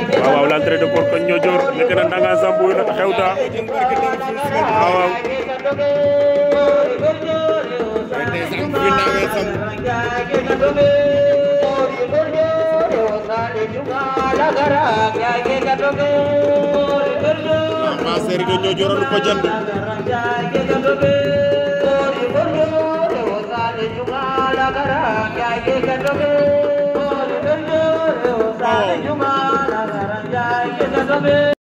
waaw waaw l'entrée de Korka Niodior nekk na ndanga sambu na xewta waaw waaw ma série de Niodior lu ko jënd Oh.